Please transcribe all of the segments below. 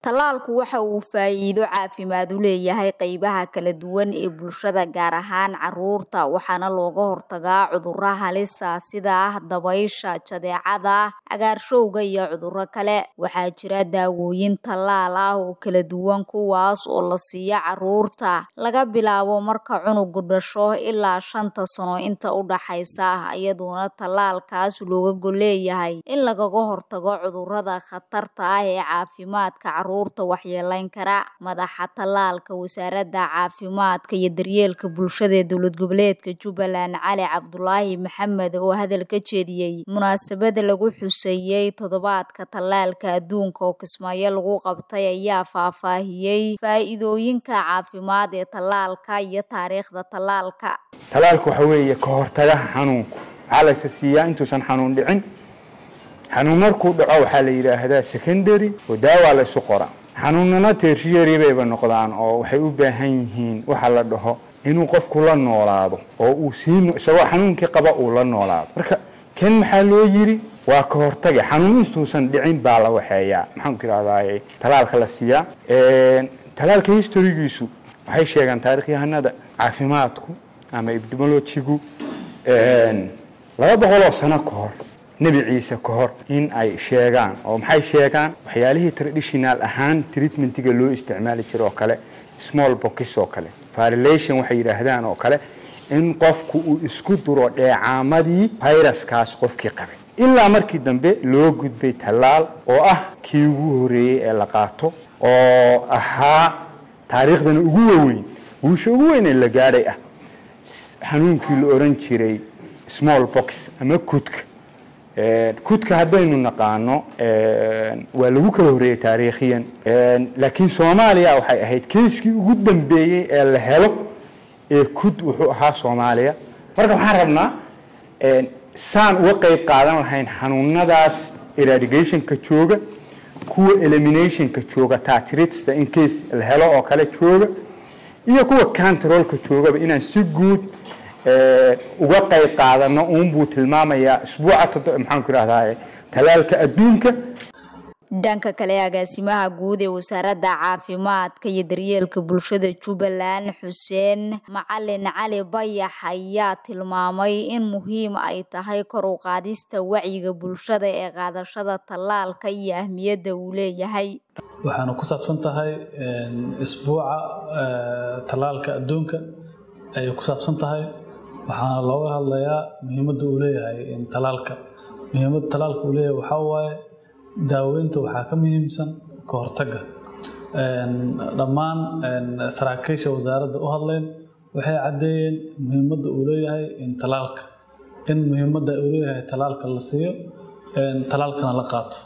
Tallaalku waxa uu faa'iido caafimaad u leeyahay qaybaha kala duwan ee bulshada gaar ahaan carruurta waxaana looga hortagaa cudurro halis ah sida dabaysha, jadeecada, cagaarshowga iyo cudurro kale. Waxaa jira daawooyin tallaal ah oo kala duwan kuwaas oo la siiyo carruurta laga bilaabo marka cunugu dhasho ilaa shanta sano inta u dhaxaysa iyadoona tallaalkaas looga gol leeyahay in lagaga hortago cudurrada khatarta ah ee caafimaadka carruurta waxyeeleyn kara. Madaxa tallaalka Wasaaradda Caafimaadka iyo Daryeelka Bulshada ee Dowlad Goboleedka Jubbaland Cali Cabdulaahi Maxamed oo hadal ka jeediyay munaasabad lagu xuseeyay Toddobaadka Tallaalka Adduunka oo Kismaayo lagu qabtay ayaa faahfaahiyay faa'iidooyinka caafimaad ee tallaalka iyo taariikhda tallaalka. Tallaalku waxa weeye ka hortagaha xanuunku waxaa la isa siiyaa intuusan xanuun dhicin xanuun markuu dhaco waxaa la yidhaahdaa secondary oo daawaa la isu qoraa xanuunana tertiary bayba noqdaan oo waxay u baahan yihiin waxa la dhaho inuu qofku la noolaado oo uu sii isagoo xanuunkii qaba uu la noolaado marka kan maxaa loo yiri waa ka hortage xanuun intuusan dhicin baa la waxeeyaa maxaan ku idhahdaa talaalka la siiyaa talaalka historygiisu waxay sheegaan taarikhyahanada caafimaadku ama epidemiologigu laba boqoloo sano ka hor nebi ciise ka hor in ay sheegaan oo maxay sheegaan waxyaalihii traditional ahaan treatmentiga loo isticmaali jira oo kale small box oo kale violation waxay yidhaahdaan oo kale in qofku uu isku duro dheecaamadii viruskaas qofkii qabay ilaa markii dambe loo gudbay tallaal oo ah kii ugu horeeyey ee la qaato oo ahaa taariikhdana ugu waweyn guusha ugu weyn ee la gaadhay ah xanuunkii la oran jiray small box ama kudka kudka haddaynu naqaano waa lagu kala horreeyey taariikhiyan laakiin soomaaliya waxay ahayd keiskii ugu dambeeyey ee la helo ee kud wuxuu ahaa soomaaliya marka waxaan rabnaa saan uga qayb qaadan lahayn xanuunadaas eradigationka jooga kuwa eliminationka jooga tatirista in case la helo oo kale jooga iyo kuwa controlka joogaba inaan si guud uga qayb qaadano uunbuu tilmaamayaa isbuuca maxaan ku idhahdaa talaalka adduunka dhanka kale agaasimaha guud ee wasaaradda caafimaadka iyo daryeelka bulshada jubbaland xuseen macalin cali bayax ayaa tilmaamay in muhiim ay tahay kor u qaadista wacyiga bulshada ee qaadashada tallaalka iyo ahmiyadda uu leeyahay waxaana ku saabsan tahay isbuuca tallaalka adduunka ayay ku saabsan tahay waxaana looga hadlayaa muhiimadda uu leeyahay talaalka muhiimadda talaalka uu leeyahay waxaa waaye daaweynta waxaa ka muhiimsan ka hortagga dhammaan saraakiisha wasaaradda u hadleen waxay caddeeyeen muhiimadda uu leeyahay talaalka in muhiimadda uu leeyahay talaalka la siiyo talaalkana la qaato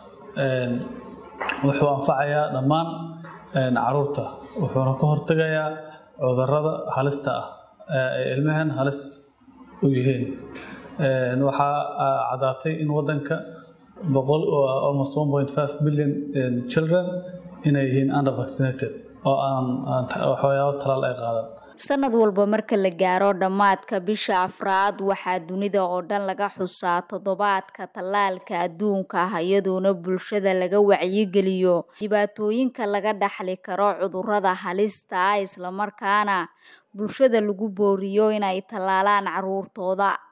wuxuu anfacayaa dhammaan caruurta wuxuuna ka hortagayaa cudurrada halista ah ee ilmahan halis u yihiin waxaa caddaatay in waddanka boqol almost one point five billion children inay yihiin under vaccinated oo aan waxyaabo talaal ay qaadan sanad walba marka la gaaro dhammaadka bisha afraad waxaa dunida oo dhan laga xusaa toddobaadka tallaalka adduunka ah iyadoona bulshada laga wacyigeliyo dhibaatooyinka laga dhaxli karo cudurrada halista ah islamarkaana bulshada lagu booriyo inay tallaalaan carruurtooda